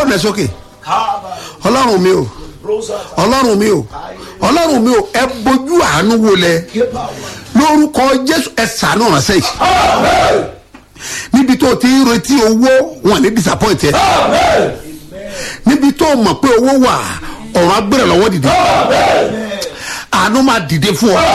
fóònù ẹ sókè ọlọ́run mi o ọlọ́run mi o ọlọ́run mi o ẹ bójú àánú wo lẹ lórúkọ jésù ẹ sànú ránṣẹ́ yìí níbi tó o ti ń retí owó wọn ní disappoint ẹ níbi tó o mọ̀ pé owó wà ọ̀run agbèrè lọ́wọ́ dìde àánú máa dìde fún ọ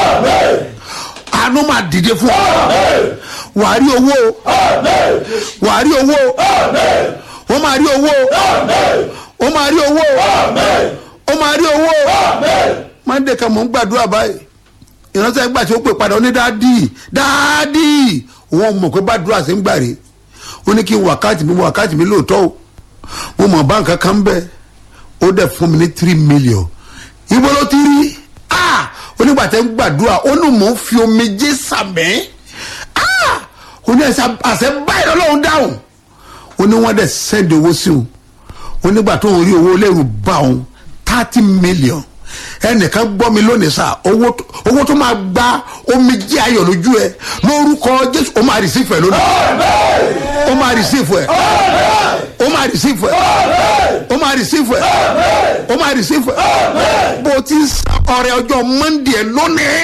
àánú máa dìde fún ọ wàá rí owó o wàá rí owó o ó máa rí owó o ó máa rí owó o ó máa rí owó o mande kan mò ń gbàdúrà báyìí ìránṣẹ́ gbà tí ó pè padà ó ní dáàdì dáàdì wọn mọ̀ pé bàdúrà sí ń gbà rè ó ní kí n wákàtí mi wákàtí mi lóòótọ́ o mo mọ̀ báǹkì kan bẹ́ẹ̀ ó dẹ̀ fún mi ní three million ibo ló ti rí ah onígbàtẹ́ ń gbàdúrà ó ní mò ń fi omijé sàmẹ́ ah ó ní ẹsẹ àṣẹ báyìí lọ́lọ́run dáhùn ó ní wọ́n dẹ̀ sẹ́ndì owó sí òun ó nígbà tó ń rí owó lẹ́rù bá òun thirty million ẹnìkan gbọ́ mi lónìí sá owó tó- owó tó máa gba omijé ayọ̀ lójú ẹ lórúkọ jésù ó máa rìsífù ẹ lónìí ó máa rìsífù ẹ ó máa rìsífù ẹ ó máa rìsífù ẹ ó máa rìsífù ẹ bó o ti ń san ọrẹ ọjọ́ mọ́ndé ẹ lónìí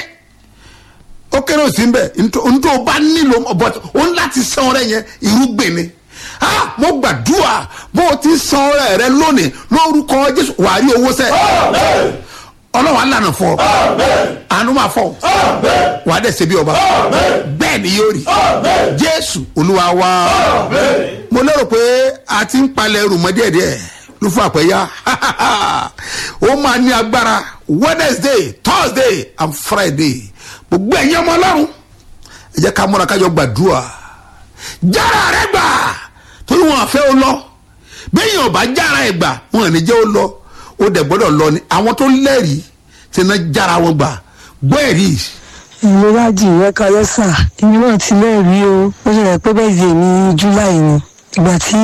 ó kéré òsì ń bẹ ntọ́ o bá nílò but o ń láti san ọrẹ yẹn irúgbìn ni ah mo gbàdúrà bó o ti san ọrẹ rẹ lónìí lórúkọ jésù wàá rí owó sẹ ọlọ́wọ́ alànà fọ àánú máa fọ wàá dẹ̀ ṣe bí ọba bẹ́ẹ̀ ni yóò rí jésù olúwa wá mo lérò pé a ti ń palẹ̀ ẹrù mọ́ díẹ̀díẹ̀ ló fún àpẹ́yà ó máa ní agbára wednesday thursday and friday gbogbo ẹ̀yin ọmọ ọlọ́run ẹ jẹ́ ká múra kájọ gbàdúrà jára rẹ gbà torí wọn àfẹ́ ó lọ bẹ́ẹ̀ ọba jára ẹ̀ gbà wọn ò ní jẹ́ ó lọ ó dẹ̀ gbọ́dọ̀ lọ ni àwọn tó lẹ́rìí tí iná jára wọn gbà gbọ́ ẹ̀rí ìrora jì rẹ kalẹ sà èmi náà ti lẹ́rìí o ó ṣe rẹ̀ pé bẹ́ẹ̀ di èmi july ni ìgbà tí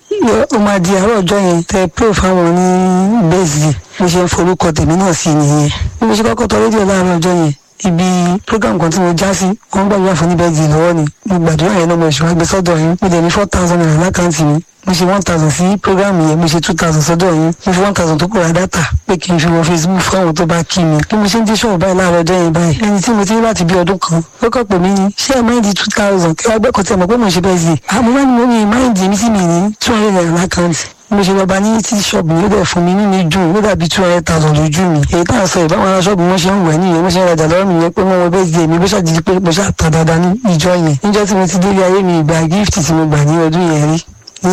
ó máa di àárọ̀ ọjọ́ yẹn tẹ pé fáwọn ní bẹ́ẹ̀sì mo ṣe ń forúkọ tèmi náà sí nìyẹn bí mo ṣe kọ́kọ́ tọ rédíò láàárọ̀ ọjọ́ yẹn ibi program kan tí mo já sí wọn gbàdúrà fún ní bẹ́ẹ̀sì lọ́wọ́ ni mo gbàdúrà yẹn náà mo ṣe wá gbé sọ́dọ̀ yín mo dẹ̀ ní four thousand naira lákàntì mi mo ṣe one thousand sí program yẹn mo ṣe two thousand sọ́dọ̀ yín mo fi one thousand tó kù ra data pé kí n fi wọ facebook fáwọn tó bá kí mi bí mo ṣe ń dé ṣọ́ọ̀ báyìí láàárọ̀ ọjọ́ yẹn báyìí ẹni tí mo ti rí láti bí ọdún kan ó kọ́ pè mí ní ṣé ẹ máìndì two thousand kí wọ́n gbẹ́kọ̀ọ́ tí ẹ mọ̀ pé mo ṣe bẹ́ẹ̀ sí i àmọ́ wá ní mo ní máìndì mi sí mi ní two hundred naira lákàntì mo ṣe lọ bá ní tí ṣọ́ọ̀bù yóò dẹ̀ fún mi nínú ìdùn ó dàbí two hundred thousand lójú mi èyí tá à ń sọ ìbáwọn ará ṣọ́ọ̀bù wọn ṣe ń wẹ̀ nìyẹn wọ́n ṣe ń rajà lọ́wọ́ mi yẹn pé wọ́n wọ bẹ́ẹ̀ di èmi bó ṣàdìdí pé mo ṣàtà dáadáa ní ìjọ yẹn níjọ́ tí mo ti délé ayé mi ìgbà gift tí mo gbà ní ọdún yẹn rí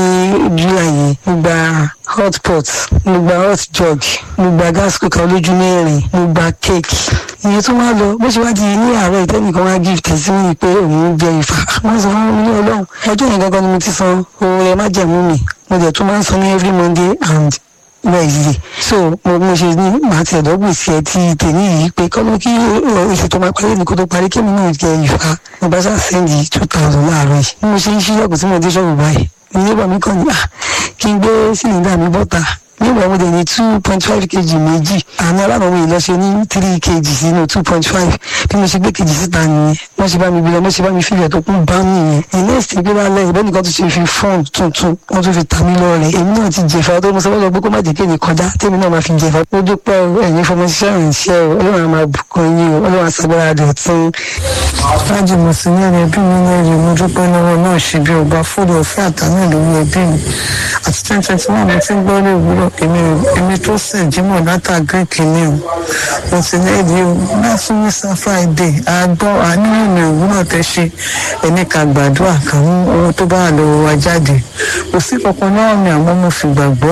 ní july yẹn mo gba hot pot mo gba hot jug mo gba gas cooker olójú mẹ́rin mo gba cake ìyẹn tó wá lọ bó ṣe wá di ní àárọ̀ ìtẹ́nìkan wá gift sí mi pé òun jẹ ìfà wọ́n sọ fún mi ní ọlọ́run ọjọ́ yẹn gangan ni mo ti san owó rẹ má jẹ̀mú mi mo dẹ̀ tún máa ń san ní every monday and wednesday so mo mo ṣe ní màá ti ẹ̀dọ́ gbèsè ẹ ti tèmi yìí pé kọ́lọ́ kí oṣù tó máa parí ní kó tó parí kí mi náà jẹ ìfà mo bá ṣáà sẹ́ndì two thousand láàárọ̀ yìí bí mo ṣe ń ṣílẹ̀kùn tí mo dé ṣọ́ọ̀bù báyìí nígbà mi kàn ní à kí n gbé sílíńdà mi bọ́ta nígbà mo dẹ̀ ní two point five kg méjì àná aláàbọ̀ mi lọ ṣe ní three kg sínú two point five bí mo ṣe gbé kejì síta nìyẹn wọ́n ṣe bá mi gbé lọ wọ́n ṣe bá mi fílẹ̀ tó kún bá nìyẹn the next thing gbé lálẹ́ ìbẹ́ nìkan tó ṣe fi fọ́ọ̀n tuntun wọ́n tún fi ta mí lọ́rẹ̀ èmi náà ti jẹ̀fà tó mo sọ wọ́n lọ pé kó má jẹ́ kéde kọjá tèmi náà máa fi jẹ̀fà ó dúpẹ́ o ẹ̀yin fọmọ ṣiṣẹ́ ìrìnsẹ́ o ọlọ́run á máa bùkún yín o ọlọ́run á ṣàgbára rẹ̀ tún. láti mọ̀ sí ní ẹ̀rọ ẹbí mi náà rí mo dúpẹ́ lọ́wọ́ náà ṣe bí ọba fúdù ọ̀fẹ́ àtàná lórí ẹbí mi àti twenty twenty one mo ti ń gbọ́ ní òwúrọ̀ èmi èmi tó sìn jímọ̀ látà greek ni o mo ti ní èdè o bá fún mi sá friday àgbọ̀ àníyàn mi òwúrọ̀ tẹ ṣe ẹni ká gbàdúrà kan mú owó tó bá wà lọ́wọ́ wa jáde kò sí kankan náà mi àmọ́ mo fi gbàgbọ́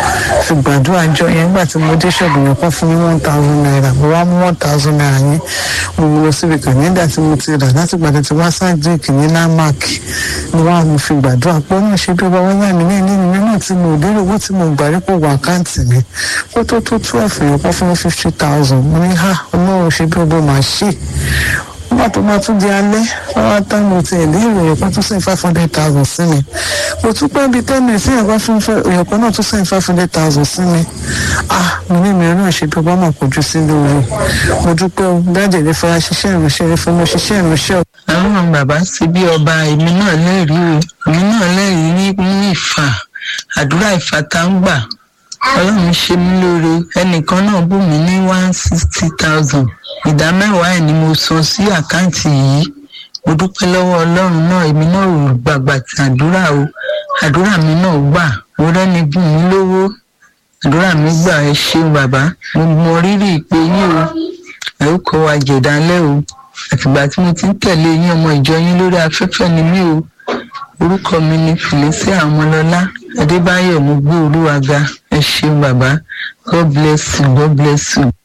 fi gbàdúrà jọ yẹn nígbà tí mo dé ṣọ́ọ̀bù yẹn kọ́ fún mi one thousand naira mo wá mú one thousand naira yẹn mo mú lọ síbi kan nígbà tí mo ti rà láti gbàdé tí wá sáàdìkì ní landmark ni wọ́n á mo fi gbàdúrà pé náà ṣe bí wọ́n yà mí ní nínú náà tí mo lérò owó tí mo gbà rí pò wọ àkáǹtì mi kó tó tó twelve yẹn kọ́ fún mi fifty thousand mo ní ha ọlọ́run ṣe bí ọgbọ́n máa ṣe nígbà tó máa tún di alẹ́ wọ́n wá tán mo ti ẹ̀lẹ́ ìròyìn kan tún sẹ́yìn five hundred thousand sí mi mo tún pẹ́ bíi ten minutes sẹ́yìn kan fún ìròyìn kan náà tún sẹ́yìn five hundred thousand sí mi ah mo ní mi náà ṣe bí ọgbọ́n máa kojú sí lóore mo dúpẹ́ o dájẹ́ lè fara ṣiṣẹ́ ìránṣẹ́ rẹ fún mo ṣiṣẹ́ ìránṣẹ́ o. àwọn bàbá ṣe bí ọba èmi náà lẹ́rìí o èmi náà lẹ́rìí ní ní ìfà àdúrà ìfata ń gbà ọlọ́run ṣe mí lóore ẹnìkan náà bù mí ní one sixty thousand ìdá mẹ́wàá ẹ̀ ni mo san sí àkáǹtì yìí mo dúpẹ́ lọ́wọ́ ọlọ́run náà èmi náà ò gbàgbà tí àdúrà o àdúrà mi náà gbà mo rẹ́ni bùn mí lówó àdúrà mi gbà ẹ ṣeun bàbá mo mọ rírì ìpè yín o ẹ ó kọ́ wa jẹ̀dálẹ́ o àtìgbà tí mo ti ń tẹ̀lé yín ọmọ ìjọ yín lórí afẹ́fẹ́ ni mí o orúkọ mi ni felicia ọmọlọlá adébáyọ̀ mo gbé olúwa ga ẹ ṣeun bàbá god bless you god bless you.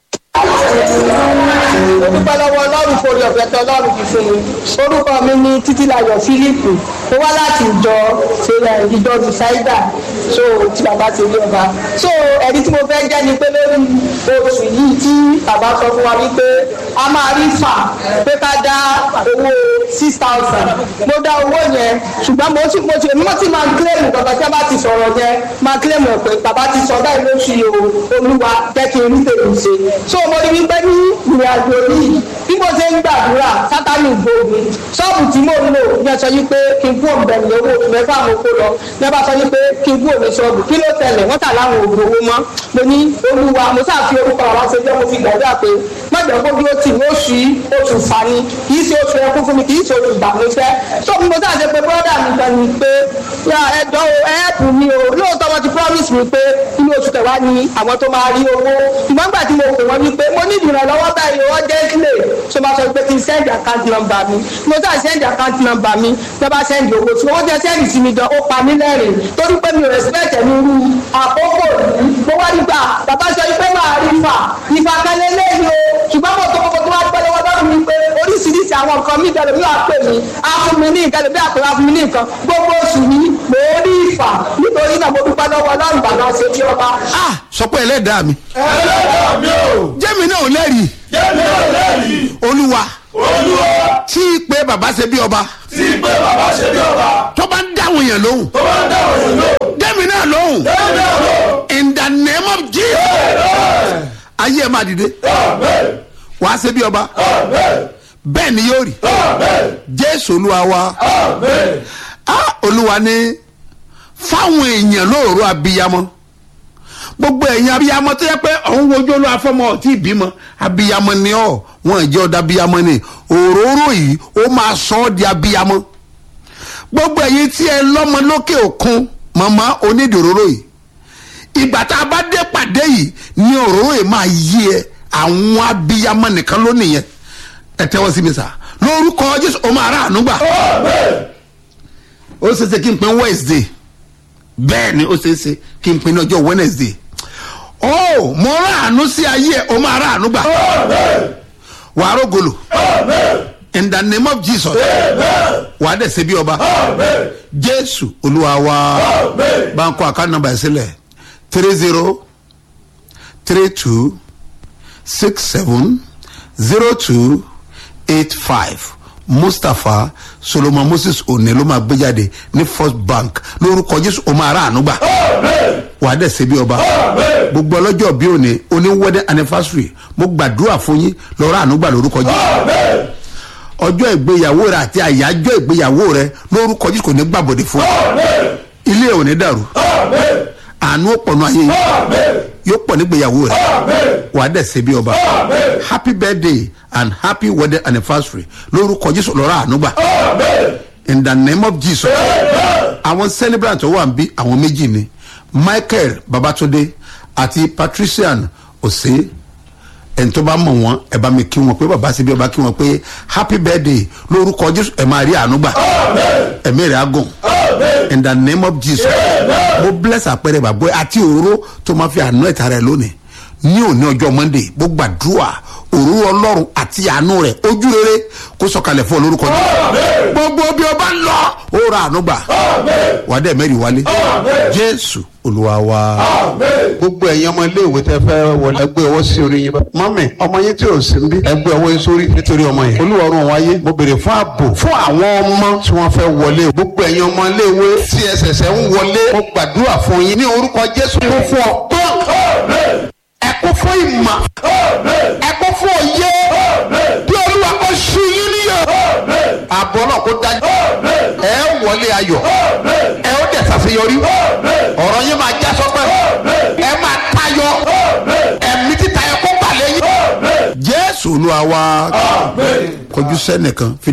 dúpẹ́ lọ́wọ́ ọlọ́run forí ọ̀fẹ́ tẹ ọlọ́run fi fún mi orúkọ mi ni títílayọ̀ fílípù mo wá láti ìjọ ṣẹlẹ̀ ìjọ rìsáídà so tí bàbá ti rí ọba so ẹ̀rí tí mo fẹ́ jẹ́ ni pé lórí oṣù yìí tí bàbá sọ fún wa wípé a máa rí fà pé ká dá owó six thousand mo dá owó yẹn ṣùgbọ́n mo ti mo ti mo ti máa kílẹ̀mù kankan tí a bá ti sọ̀rọ̀ yẹn máa kílẹ̀mù pé bàbá ti sọ báyìí lóṣù yìí o olúwa jẹ́ kí n rí tèmi ṣe so mo rí wípé ní ìrìn àjò yìí bí mo ṣe ń gbàdúrà sátánì gbòògùn ṣọ́ọ̀bù tí mò ń lò ní ọ̀sán yìí pé kí n kú òǹbẹ̀ ní owó oṣù mẹ́fà mo kó lọ ní ọba sọ yìí pé kí n kú òní ṣọ́ọ̀bù kí ló tẹ̀lé wọ́n tà láwọn òògùn owó mọ́ mo ní olúwa mo sáà fi orúkọ àwọn ṣe jẹ́ mo fi gbàdúrà pé mọ̀jọ̀ kó bí ó tì ní oṣù yìí oṣù fani kì í ṣe oṣù ẹkún fún mi kì í ṣe oṣù ìbànújẹ́ tó bí mo sáà ṣe pé bọ́dà mi kan ni pé ya ẹjọ́ o ẹ̀ẹ́pù mi o lóòótọ́ wọn ti promise mi pé inú oṣù kẹwàá ni àwọn tó máa rí owó ìmọ̀ nígbà tí mo pè wọ́n wípé mo ní ìdìrànlọ́wọ́ báyìí wọ́n jẹ́ sílẹ̀ ṣé máa sọ pé kí n send account number mi mo sáà send account number mi bí wọ́n bá send owó tí owó jẹ́ send sí mi gan ó pa mí lẹ́rìn torí pé mi ò respect ẹ̀mí irú àkókò yìí mo wá nígbà bàbá sọ pé máa rí fà ìfà kan lélẹ́yìn o ṣùgbọ́n mo tó kókó tó wá pẹ́ lọ́wọ́ lọ́rùn mi pé oríṣiríṣi àwọn nǹkan mi ìdẹ̀rẹ̀ mi wà pè mí á fún mi ní nǹkan lè àpò á fún mi ní nǹkan gbogbo oṣù yìí mo rí ìfà nítorí náà mo dúpẹ́ lọ́wọ́ lọ́rùn bàbá ṣe bí ọba. ah sọ pé ẹlẹ́dàá mi ẹlẹ́dàá mi ò jẹ́mi náà ò lẹ́rìí jẹ́mi ò lẹ́rìí olúwa olúwa tí pé bàbá ṣe bí ọba tí pé bàbá ṣe bí ọba tó bá ń dáhùn yẹn lóhùn tó bá ń dáhùn yìí lò jẹ́mi náà lóhùn jẹ́mi náà lò in the name of jesus ayé ẹ̀ máa dìde amen wàá ṣe bí ọba amen bẹ́ẹ̀ ni yóò rí amen jésù olúwa wa amen ah olúwa ní fáwọn èèyàn lóòrò abiyamọ gbogbo ẹ̀yin abiyamọ tó yẹ pé òun wojú olú afọmọ ọtí ìbímọ abiyamọ ni ọ wọn jẹ́ ọ̀dà abiyamọ ni òróró yìí ó máa sọ ọ́ di abiyamọ gbogbo ẹ̀yin tí ẹ lọ́mọ lókè òkun màmá onídìróró yìí ìgbà tá a bá dé pàdé yìí ni òróró yìí máa yí ẹ àwọn abiyamọ nìkan ló nìyẹn ẹ tẹ́wọ́ sí mi sá lórúkọ jésù ó máa rà àánú gbà amen ó ṣeéṣe kí n pin wednesday bẹ́ẹ̀ ni ó ṣeéṣe kí n pin ní ọjọ́ wednesday ó mo ráàánú sí ayé ẹ̀ ó máa ráàánú gbà amen wàá rògolo amen in the name of jesus amen wàá dẹ̀ ṣe bí ọba amen jésù olúwa wa amen bá ń kó àká nọmba ẹ̀ sílẹ̀ three zero three two six seven zero two eight five mustapha solomon moses òní ló máa gbé jáde ní first bank lórúkọ jésù ó máa ráàánú gbà amen wàá dẹ̀ ṣe bí ọba amen gbogbo ọlọ́jọ́ bí òní oní wedding anniversary mo gbàdúrà fún yín lọ́rọ̀ ànúgbà lórúkọ jésù amen ọjọ́ ìgbéyàwó rẹ àti àyájọ́ ìgbéyàwó rẹ lórúkọ jésù kò ní gbàbọ̀dé fún ọ amen ilé ò ní dàrú amen àánú ó pọ̀nù ayé yìí amen yóò pọ̀ nígbéyàwó rẹ amen wàá dẹ̀ ṣe bí ọba amen happy birthday and happy wedding anniversary lórúkọ jésù lọ́rọ̀ ànúgbà amen in the name of jesus àwọn celebrant tó wà ń bí àwọn méjì ni michael babatunde àti patrician ose ẹni tó bá mọ̀ wọ́n ẹ bá mi kí wọn pé bàbá síbi ọba kí wọn pé happy birthday lórúkọ jésù ẹ máa rí àánú gbà ẹ̀mí rẹ̀ á gùn in the name of jesus mo bless àpẹẹrẹ bàbá àti òróró tó máa fi àánú ẹ̀ta rẹ̀ lónìí ní òní ọjọ́ monday mo gbàdúrà òróró ọlọ́run àti àánú rẹ̀ ojú rere kó sọ̀kalẹ̀ fún ọ lórúkọ jésù gbogbo bí ọba ń lọ ó ra àánú gbà wàá dẹ̀ mẹ́rin wálé jésù olúwa wa. gbogbo ẹ̀yin ọmọ iléèwé tẹ fẹ́ wọlé ẹgbẹ́ ọwọ́ sí orí yín bá. mọ́mì ọmọ yín tí ò sí ń bí ẹgbẹ́ ọwọ́ yín sórí nítorí ọmọ yẹn. olúwarun wáyé mo béèrè fún ààbò fún àwọn ọmọ tí wọ́n fẹ́ wọlé o. gbogbo ẹ̀yin ọmọ iléèwé tí ẹsẹ̀sẹ̀ ń wọlé mo gbàdúrà fún yín ní orúkọ jésù kún fún ọgbọ́n ẹkún fún ìmọ̀ ẹkún fún òye bí olúwa kò ṣú yín níyọ̀ àbọ̀ náà kó dájú ẹ wọlé ayọ̀ ẹ ó dẹ̀ sàṣẹ ṣàṣeyọrí ọ̀rọ̀ yín máa já sọ́pẹ́ ẹ máa tayọ ẹ̀mí títa ẹ kó balẹ̀ yín. jésù olúwa wa kọjú sẹ́nìkan.